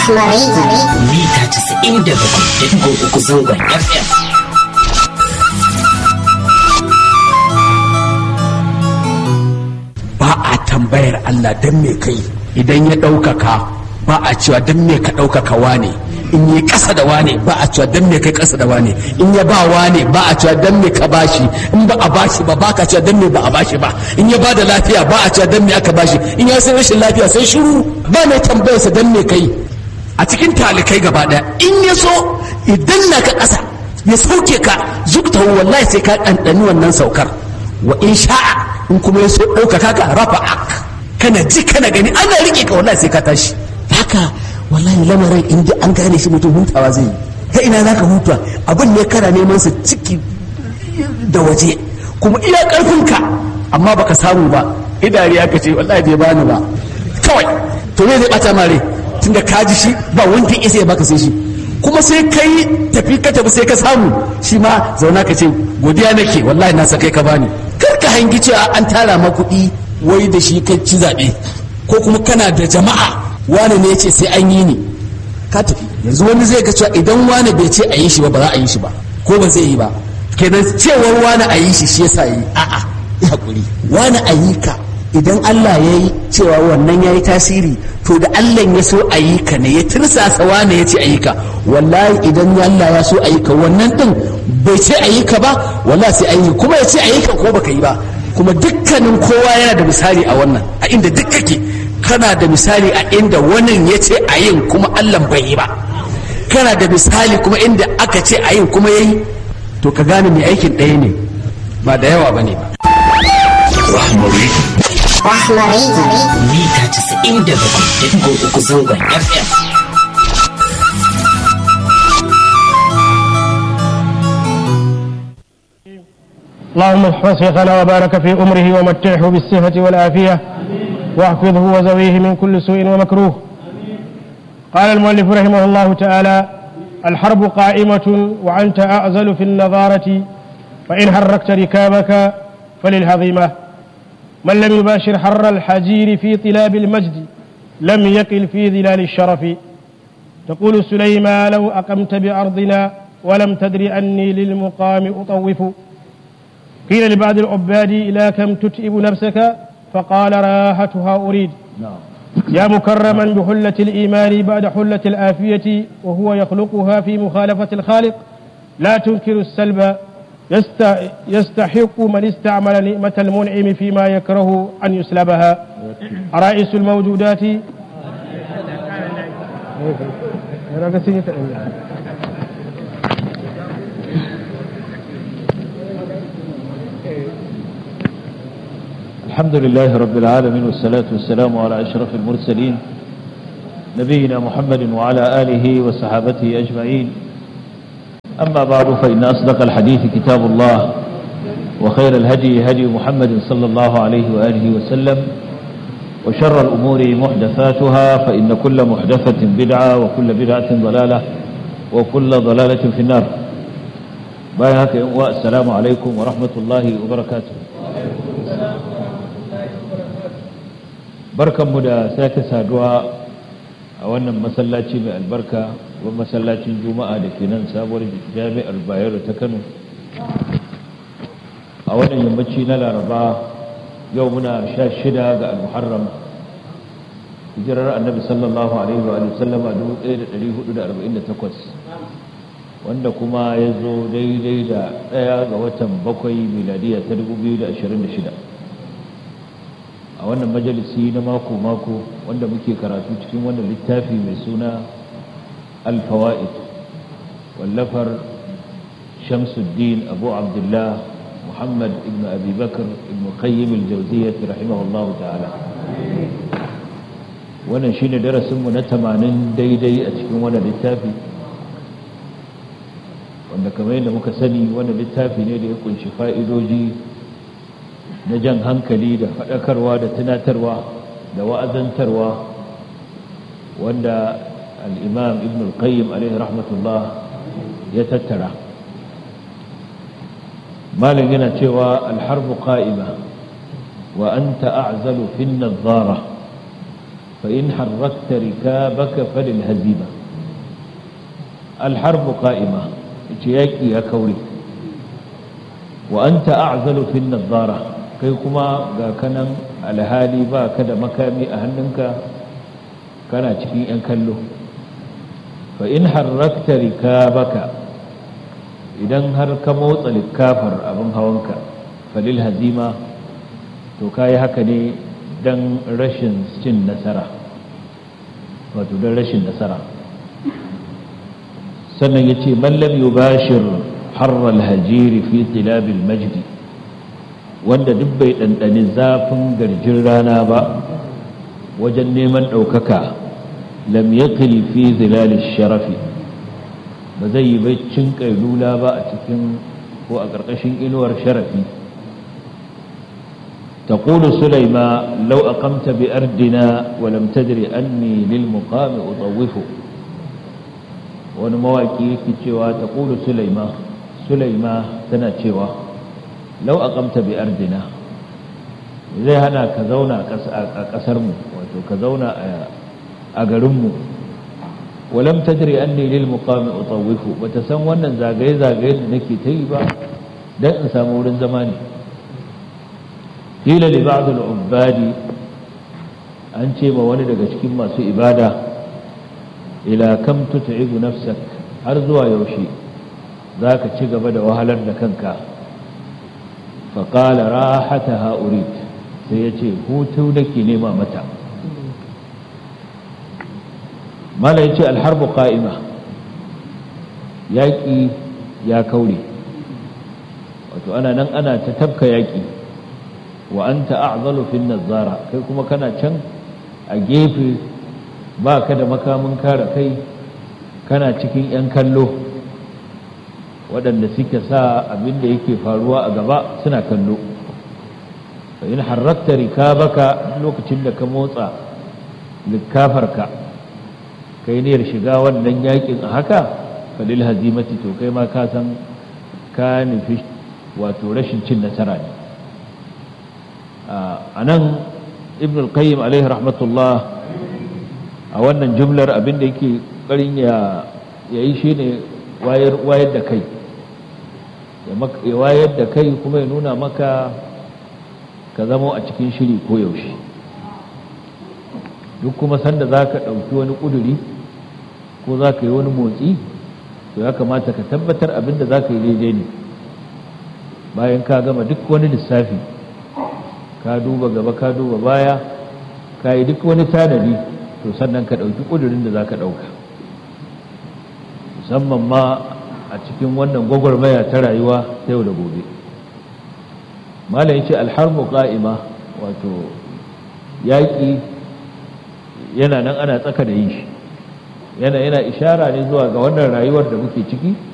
mita casa'in da bakwai da uku zangon fm ba a tambayar Allah don me kai idan ya ɗaukaka ba a cewa don me ka ɗaukaka wane in yi ƙasa da wane ba a cewa don me kai ƙasa da wane in ya ba wane ba a cewa don me ka bashi in ba a bashi ba ba ka cewa don me ba a bashi ba in ya ba da lafiya ba a cewa don me aka bashi in ya san rashin lafiya sai shiru ba mai tambayarsa don me kai a cikin talikai gaba ɗaya in ya so idan na ka ƙasa ya sauke ka zukta wallahi sai ka ɗanɗani wannan saukar wa in sha'a in kuma ya so ɗaukaka ka rafa ak kana ji kana gani ana riƙe ka wallahi sai ka tashi haka wallahi lamarin in ji an gane shi mutum hutawa zai yi ta ina za ka huta abin ne kana neman sa ciki da waje kuma iya ƙarfinka amma baka samu ba idari aka ce wallahi bai bani ba kawai to me zai ɓata mare tunda ka ji shi ba wanda isa ya baka sai shi kuma sai kai tafi ka tafi sai ka samu shi ma zauna ka ce godiya nake wallahi na sa kai ka bani kar ka hangi cewa an tara ma kuɗi wai da shi kai ci zaɓe ko kuma kana da jama'a wani ne ya ce sai an yi ni ka tafi yanzu wani zai ga cewa idan wani bai ce a yi shi ba ba za a yi shi ba ko ba zai yi ba kenan cewar wani a yi shi shi yasa yi a'a ya hakuri wani a yi ka idan Allah ya yi cewa wannan ya yi tasiri to da Allah ya so a yi ka ne ya tirsasa wane ya ce a yi ka wallahi idan Allah ya so a yi ka wannan din bai ce a yi ka ba wallahi sai an yi kuma ya ce a yi ka ko baka yi ba kuma dukkanin kowa yana da misali a wannan a inda duk kake kana da misali a inda wannan ya ce a yin kuma Allah bai yi ba kana da misali kuma inda aka ce a yin kuma ya yi to ka gane mai aikin ɗaya ne ba da yawa ba ne ba rahmari mita casa'in da bakwai da uku zangon fm اللهم احفظ شيخنا وبارك في أمره ومتعه بالصحة والعافية واحفظه وزويه من كل سوء ومكروه قال المؤلف رحمه الله تعالى الحرب قائمة وأنت أعزل في النظارة فإن حركت ركابك فللهضيمة من لم يباشر حر الحجير في طلاب المجد لم يقل في ظلال الشرف تقول سليما لو أقمت بأرضنا ولم تدر أني للمقام أطوف قيل لبعض العباد إلى كم تتئب نفسك فقال راحتها أريد يا مكرما بحلة الإيمان بعد حلة الآفية وهو يخلقها في مخالفة الخالق لا تنكر السلب يستحق من استعمل نعمة المنعم فيما يكره أن يسلبها رئيس الموجودات الحمد لله رب العالمين والصلاة والسلام على أشرف المرسلين نبينا محمد وعلى آله وصحابته أجمعين أما بعد فإن أصدق الحديث كتاب الله وخير الهدي هدي محمد صلى الله عليه وآله وسلم وشر الأمور محدثاتها فإن كل محدثة بدعة وكل بدعة ضلالة وكل ضلالة في النار بايهك السلام عليكم ورحمة الله وبركاته barkanmu da sake saduwa a wannan masallaci mai albarka wa masallacin juma'a da ke nan sabuwar jami'ar bayero ta kano a wannan yammaci na laraba yau muna sha shida ga almuharram hijirar annabi sallallahu alaihi wa sallama 1448 wanda kuma ya zo daidai da ɗaya ga watan bakwai miladiya ta 2026 a wannan majalisi na mako-mako wanda muke karatu cikin wannan littafi mai suna alfawa'id wallafar shamsuddin abu abdullah muhammad ibn abubakar ibn qayyim al-jawziyyah rahimahullahu ta'ala wannan shine darasinmu na tamanin daidai a cikin wannan littafi wanda kamar yadda muka sani wannan littafi ne da ya kunshi fa'idoji na jan hankali da faɗakarwa da tunatarwa da wa'azantarwa wanda al'imam ibn al-qayyim alaihi rahmatullah ya tattara malin yana cewa alharbu qa'ima wa anta a'zalu fin nadhara فإن حركت ركابك فللهزيمة الحرب قائمة ياكي يا كوري وأنت أعزل في النظارة kai kuma ga kanan alhali ba ka da makami a hannunka kana cikin 'yan kallo fa in harrakta rikabaka idan har ka motsa likafar abin hawanka falil hazima to ka yi haka ne don rashin cin nasara wato don rashin nasara sannan ya ce mallam yubashir harral hajiri fi tilabil majdi wanda duk bai ɗanɗani zafin garjin rana ba wajen neman ɗaukaka lam yaqil fi zilalish sharafi ba zai yi baccin ƙailula ba a cikin ko a ƙarƙashin inuwar sharafi تقول سليما لو أقمت بأردنا ولم تدري أني للمقام أطوف ونمواكي كتشوا تقول سليما سليما تناتشوا لو أقمت بأردنا zai hana ka zauna a ƙasarmu wato ka zauna a garinmu walam tadri anni lil muqami utawwifu bata san wannan zagaye zagaye da nake ta yi ba dan in samu wurin zama ne qila li ba'd al ubbadi an ce ma wani daga cikin masu ibada ila kam tut'ibu nafsak har zuwa yaushe zaka ci gaba da wahalar da kanka fa qala rahataha urid sai yace hutu nake nema mata mala ya ce alharbu ƙa'ima yaƙi ya kaure wato ana nan ana ta tabka yaƙi wa an ta'azalu fin nazara kai kuma kana can a gefe ba ka da makamin kare kai kana cikin 'yan kallo waɗanda suke sa abin da yake faruwa a gaba suna kallo fa in harrakta rikabaka lokacin da ka motsa likafarka kai niyyar shiga wannan yakin a haka falil hazimati to kai ma ka san ka nufi wato rashin cin nasara ne a nan ibn al-qayyim alaihi rahmatullah a wannan jumlar abin da yake ƙarin ya yi shi ne wayar da kai ya wayar da kai kuma ya nuna maka ka zama a cikin shiri ko yaushe duk kuma sanda za ka ɗauki wani ƙuduri ko za ka yi wani motsi to ya kamata ka tabbatar abin da za ka yi daidai ne bayan ka gama duk wani lissafi ka duba gaba ka duba baya ka yi duk wani tanadi to sannan ka ɗauki ƙudurin da za ka ɗauka musamman ma a cikin wannan gwagwarmaya ta rayuwa ta yau da gobe malam ce alharmu ƙa'ima wato yaƙi yana nan ana tsaka da yin shi yana yana ishara ne zuwa ga wannan rayuwar da muke ciki